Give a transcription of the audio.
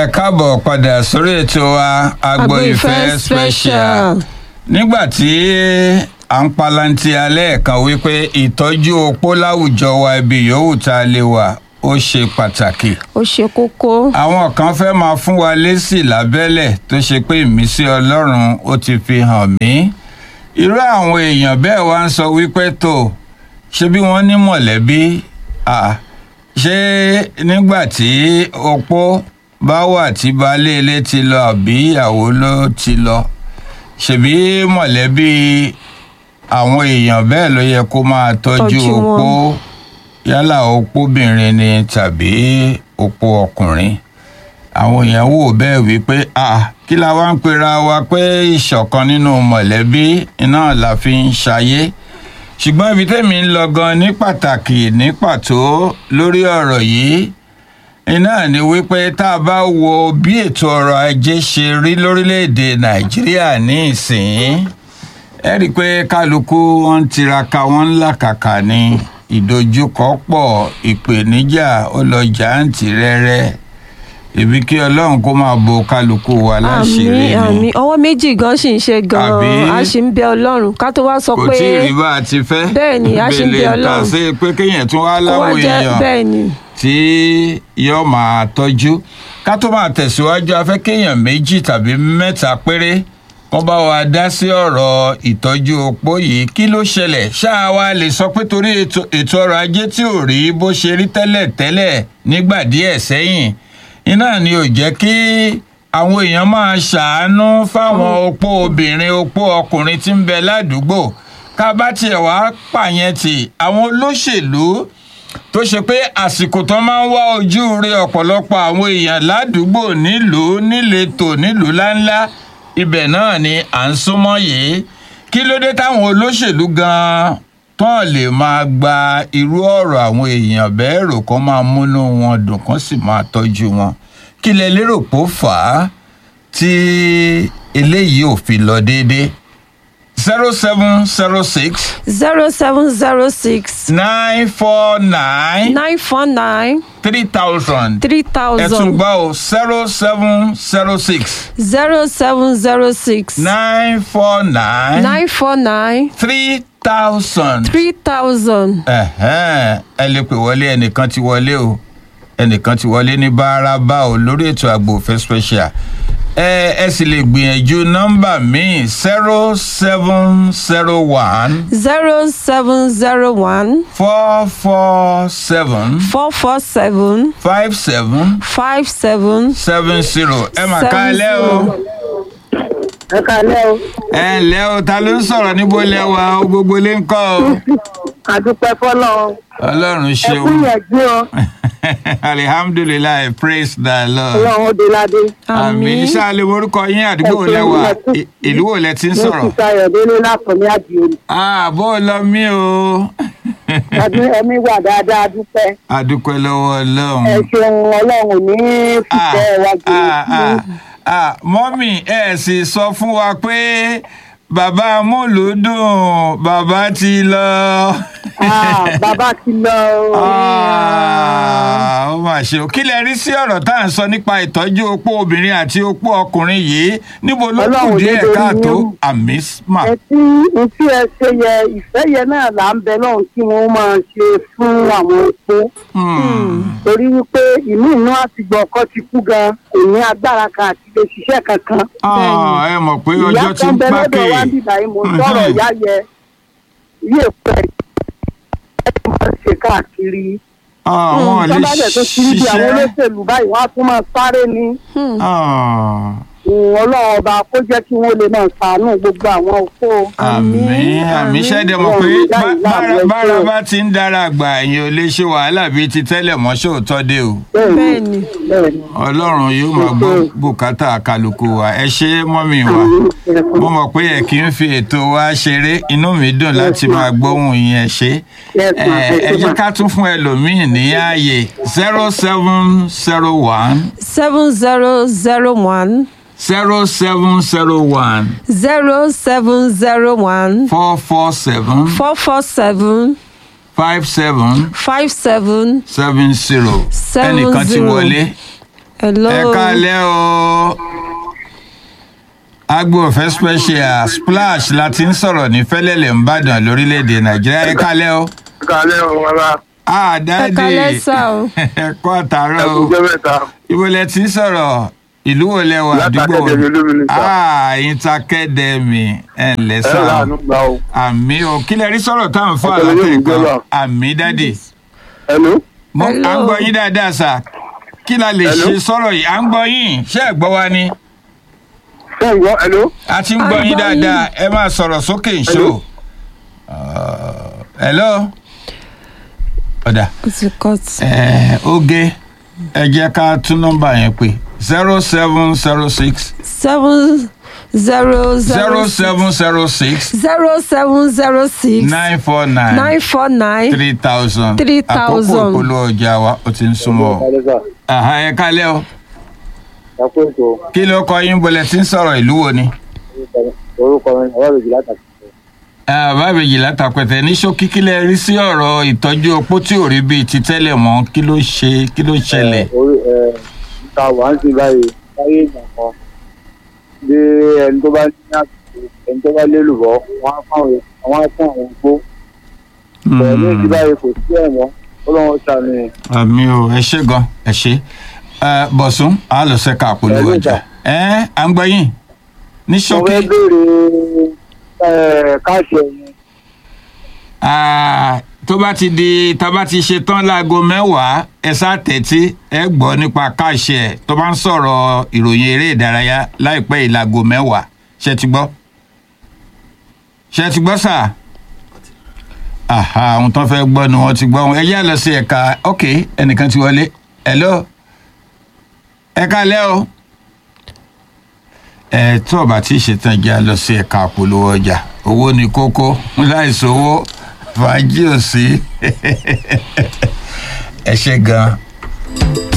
ẹ káàbọ̀ padà sórí ètò wa agbo ìfẹ́ special nígbà tí à ń palanti alẹ́ kan wípé ìtọ́jú opó láwùjọ wa ibi yòówù tá a lè wà ó ṣe pàtàkì ó ṣe kókó. àwọn kan fẹ́ máa fún wa lésì lábẹ́lẹ̀ tó ṣe pé ìmísí ọlọ́run ó ti fi hàn mí irú àwọn èèyàn bẹ́ẹ̀ wá ń sọ wípé tó ṣe bí wọ́n ní mọ̀lẹ́bí à ṣé nígbà tí opó bá wà tí baálé ilé ti lọ àbí ìyàwó ló ti lọ ṣebí mọ̀lẹ́bí àwọn èèyàn bẹ́ẹ̀ ló yẹ kó máa tọ́jú Tọ́jú wọn. opó yálà opóbìnrin ni tàbí opó ọkùnrin àwọn èèyàn wò bẹ́ẹ̀ wípé ah kí la wá ń pera wa pé ìṣọ̀kan nínú mọ̀lẹ́bí iná la fi ń ṣayé ṣùgbọ́n ibi tẹ́mi ń lọ gan ní pàtàkì ní pàtó lórí ọ̀rọ̀ yìí iná ni wípé tá a bá wo bí ètò ọrọ̀ ajé ṣe rí lórílẹ̀‐èdè nàìjíríà ní ìsìn ẹ rí i pé kálukú wọn ń tiraka wọn ń làkàkà ní ìdojúkọ pọ̀ ìpèníjà ó lọ jàǹtì rẹ́rẹ́ ibi kí ọlọ́run kó máa bo kálukú wa láṣìírí àmì àmì ni ọwọ́ méjì gan ṣì ń ṣe Àbí? gan-an a sì ń bẹ ọlọ́run ká tó wá sọ kò pé tí ì rí bá a ti fẹ́ Bẹ́ẹ̀ ni, a ṣì ń bẹ Bèlè Ọlọ́run. tà sí pé kéèyàn tún wá kó wá láwọn jẹ́ èèyàn bẹ́ẹ̀ ni tí yóò máa tọ́jú ká tó máa tẹ̀síwájú afẹ́ kéèyàn méjì tàbí mẹ́ta péré wọ́n bá wa dá sí ọ̀rọ̀ ìtọ́jú opó yìí kí ló ṣẹlẹ̀ ṣáà wa lè sọ pé torí ètò ètò ọrọ̀ ajé tí ò rí bó ṣe rí tẹ́lẹ̀ tẹ́lẹ̀ nígbà díẹ̀ sẹ́yìn iná ni ò jẹ́ kí àwọn èèyàn máa ṣàánú fáwọn opó obìnrin opó ọkùnrin tí ń bẹ ládùúgbò ká bá tiẹ̀ wá pààyàn tì àwọn olóṣèlú tó ṣe pé àsìkò tó máa ń wá ojú rí ọ̀pọ̀lọpọ̀ àwọn èèyàn ládùúgbò nílùú níletò nílùú láńlá ibẹ̀ náà ni à ń súnmọ́ yìí kí ló dé táwọn olóṣèlú gan-an tán lè máa gba irú ọ̀rọ̀ àwọn èèyàn bẹ́ẹ̀ rò kán máa múnú wọn dùn kán sì máa tọ́jú wọn kí lẹ lérò pó fà á tí eléyìí ò fi lọ déédéé zero seven zero six zero seven zero six nine four nine nine four nine three thousand three ẹ tún thousand gbọ́ o zero seven zero six zero seven zero six nine four nine nine four nine three thousand. three thousand. ẹ̀hẹ́n, ẹ lè pè wọlé ẹnìkan ti wọlé o ẹnìkan ti wọlé ní bárabá o lórí ètò àgbò òfin special ẹ ẹ sì lè gbìyànjú nọ́mbà míì zero seven zero one zero seven zero one four four seven four four seven five seven five seven seven zero ẹ mà Seven ká ẹ lẹ́ o. zero. ẹ kálẹ́ o ẹ ǹlẹ́ o ta ló ń sọ̀rọ̀ níbo lẹ́wà o gbogbo lè ń kọ́ o. àdúpẹ́ fọlọ́ ọlọ́run ẹ ṣeun kú ìyànjú o alihamdulilayi praise the lord. ọlọ́run ó de ládé àmì àmì ṣáàlì orúkọ yín àdúgbò wo Ẹ ṣeun, lẹ́wà ẹ kú. I- ìlú wo lẹ ti ń ní sọ̀rọ̀. sísá ayọ̀délé látọ̀mí àdìorí àbó lọ mí o. ọdún ẹmí wà dáadáa dúpẹ́ àdúpẹ́ lọ́wọ́ ẹ ọlọ́run. ṣeun ọlọ́run ò ní fìfẹ́ wa jù Ah, ah, ah, mọ́mì ẹ sì sọ fún wa pé bàbá amúlùúdùn bàbá ti lọ. bàbá ti lọ o Ah, ó mà ṣe o kí lẹ rí sí ọ̀rọ̀ tá à ń sọ nípa ìtọ́jú opó obìnrin àti opó ọkùnrin yìí níbo ló kù Ọlọ́run díẹ̀ nítorí káàtó yín. àmì mà. ẹ tí n tí ẹ ṣe yẹ ìfẹ́ yẹn náà là ń bẹ lọ́hùn kí wọ́n máa ṣe fún àwọn opó torí wípé ìmí inú àtìgbọ̀ ọkọ ti kú gan kò ní agbára kan àti lè ṣiṣẹ́ kankan Ah, ẹ mọ̀ pé ìyá ọjọ́ ti kan ń bẹ pákè. lọ́dọ̀ wa ń bìbà yìí mo ń sọ̀rọ̀ ìyá yẹ ilé èkó ẹ̀ ẹ̀ máa ń ṣe káàkiri Ah, wọn lè tọ́lá dẹ̀ tó ti rí bí àwọn ṣiṣẹ́. olóṣèlú báyìí wọ́n á tún máa sáré ní Ah, ọlọ́run ọba kó jẹ́ kí wọ́n lè máa ṣàánú gbogbo àwọn òkú àmì Àmín, àmì àmín. ṣẹ́dẹ̀ mọ̀ pé Ọlọ́run bá- jáde bára- láàbò bára ẹ̀ṣẹ̀. bá ti ń dára àgbà èèyàn ò lè ṣe wàhálà bíi ti tẹ́lẹ̀ mọ́ ṣòótọ́ dé o. bẹ́ẹ̀ ni bẹ́ẹ̀ ni ọlọ́run yóò máa gbọ́ bùkátà kálukú wa ẹ ṣe mọ́mì wa mo mọ̀ pé ẹ kì í fi ètò wa ṣeré inú mi dùn láti máa gbóhùn yẹn ṣe Yes, ẹ ma. ẹ jẹ́ ká tún fún ẹlòmíín ní ààyè zero seven zero one seven zero zero one zero seven zero one zero seven zero one four four seven four four seven five seven five seven seven zero Seven ẹnìkan ti zero. wọlé hello. ẹ káalẹ́ o agbo ọ̀fẹ́ special splash la ti ń sọ̀rọ̀ ní fẹ́lẹ́lẹ̀ ńbàdàn lórílẹ̀‐èdè nàìjíríà ẹ káalẹ́ o. kalẹ o wala ah dáàdì Ẹ káalẹ́ sà o. ẹ kú àtàárọ̀ o ẹkúnjẹ mẹta ibo lẹ ti ń sọ̀rọ̀ ìlú wo lẹ wà Láti àdúgbò wo Academy Olúmilé, sà. ah intakẹ́dẹ̀mì ẹ̀ ǹlẹ́ ẹ sà rà o ánú gbà o àmì o kí lẹ rí sọ̀rọ̀ tá à ń fọ́ Ọpọlọ yóò àlàtẹ̀ ní kan gbọ́dọ̀. àmì dáàdì ẹnu mo à ń Hello. gbọ́ yín dáadáa sà kí la lè Hello. ṣe sọ̀rọ̀ yìí à ń gbọ́ yín ṣé ẹ̀ gbọ́ wa ni ṣé ń gbọ́ ẹnu a ti ń À ń gbọ́ yín gbọ́ dáadáa ẹ máa sọ̀rọ̀ sókè ìṣó. Hello. hello. ọ̀dà ó ti cut. ẹ̀ oge ẹ jẹ́ ká tún nọ́mbà yẹn pé zero seven zero six seven zero zero seven zero six zero seven zero six nine four nine nine four nine three thousand Three àkókò thousand. ìpolówó ọjà wa ó ti ń súnmọ́ o. Àhá, ẹ kálẹ́ o ẹkú ètò kí ló kọ yín bọ́lẹ̀ tí ń sọ̀rọ̀ ìlú wo ni. orúkọ mi ọwọ́ méjì látàkì bàbá méjì látàpẹ̀tẹ̀ ní ṣókí kí lẹ rí sí ọ̀rọ̀ ìtọ́jú opó tí ò rí bíi ti tẹ́lẹ̀ mọ́ kí ló ṣe kí ló ṣẹlẹ̀. orí ẹ níta wà ń sin báyìí láyé ìgbà kan bí ẹni tó bá ní àsìkò ẹni tó bá lélùbọ́ wọn á fáwọn àwọn á fún àwọn gbó bẹ́ẹ̀ ní ìdí báyìí kò sí ẹ̀wọ̀n ó lọ́wọ́ ṣàmì ẹ̀. àmì o ẹ ṣe gan ẹ ṣe Ẹ, bọ̀sùn á lọ sẹ́ka àpolówó Pẹ̀lú ọjà ìjà. ẹ à ń gbọ́ yín ní mo ṣókí fẹ́ béèrè ẹ̀, káàṣì ẹ̀yìn Ah, tó bá ti di tá a bá ti ṣe tán láago mẹ́wàá ẹ sá tẹ̀tí ẹ gbọ́ nípa káàṣì ẹ̀ tó bá ń sọ̀rọ̀ ìròyìn eré ìdárayá láìpẹ́ yìí láago mẹ́wàá ṣe ti gbọ́ ṣe ti gbọ́ sà aha àwọn tó fẹ́ gbọ́ ni wọ́n ti gbọ́ wọn ẹ yá lọ sí ẹ̀ka ok ẹnìkan ti wọlé hello ẹ kálẹ́ o ẹ tó o bá ti ṣetán jẹ́ lọ sí ẹ̀ka àpolówó ọjà owó ni kókó láìsí owó fàájì ò sí ẹ ṣe gan-an.